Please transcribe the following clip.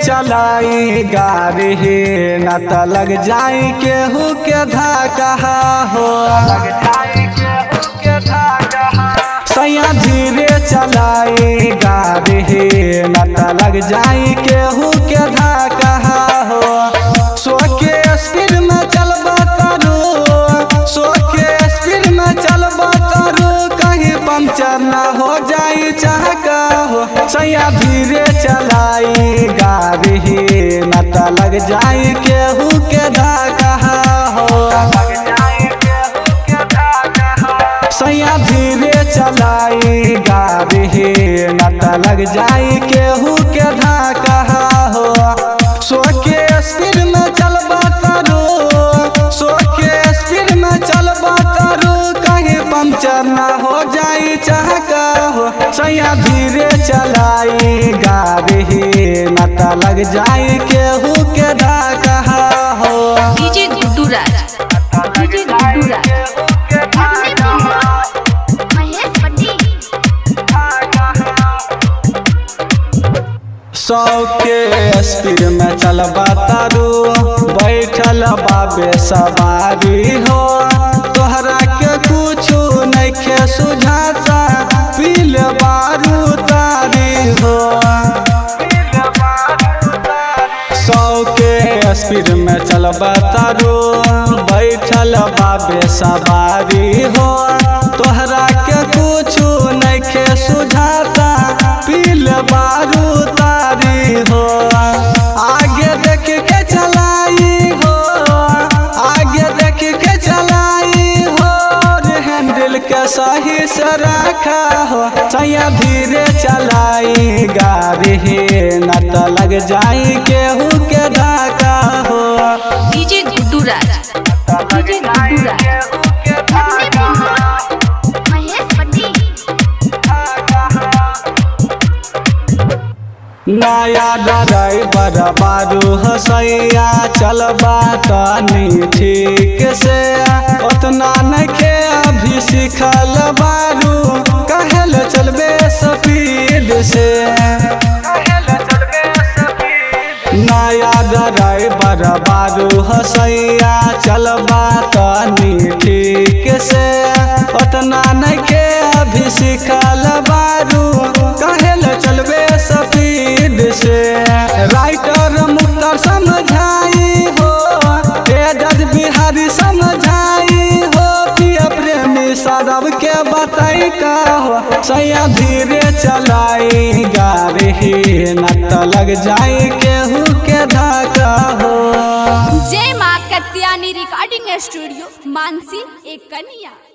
चलाई गाड़ी न त लग जाई केहू के धाका हो सैया धीरे चलाई गाड़ी न त लग जाई केहू के धाका हो सो के स्पीड में चलबा करू सो के स्पीड में चलबा करू कहीं पंचर न हो जाई चाहका हो सैया धीरे चलाई गाड़ी न त लग जाई केहू के धाका हो सैया धीरे चलाई गाड़ी न त लग जाई केहू के धाका हो सो के स्पीड में चलबा करू सो के स्पीड में चलबा करू कहीं पंचर न हो जाई चाहका हो सैया धीरे चलाई गाड़ी न त लग जाई केहू के धाका हो डीजे गुड्डू राज डीजे गुड्डू राज महेश पट्टी सौ के स्पीड में चलबा तारू बैठल बाबे सवारी हो तोहरा के कुछो नइखे सुझाता पील बारू तारी हो सौ के स्पीड में चलबा तारू बैठल बाबे सवारी हो तोहरा के कुछो नइखे सुझाता पील बारू तारी हो आगे देख के चलाई हो आगे देख के चलाई हो रे हैंडल के सही से रखा हो सैया धीरे चलाई गाड़ी न त लग जाई केहू के धाका हो डीजे गुड्डू राज डीजे गुड्डू राज महेश पट्टी नया ड्राइवर बारू हसैया चलबा तनी ठीक से उतना नखे अभी सिखल बारू कहल चलबे स्पीड से नया ड्राइवर बारू हसैया चलबा तनी ठीक से उतना नखे अभी सिखल बारू कहल चलबे स्पीड से राइटर मुख्तर समझाई हो एजज बिहारी समझाई हो प्रिय प्रेमी सदब के बताई का हो सैया धीरे चलाई गाड़ी न त लग जाई केहू के धाका हो जय माँ कत्यानी रिकॉर्डिंग स्टूडियो मानसी एक कन्या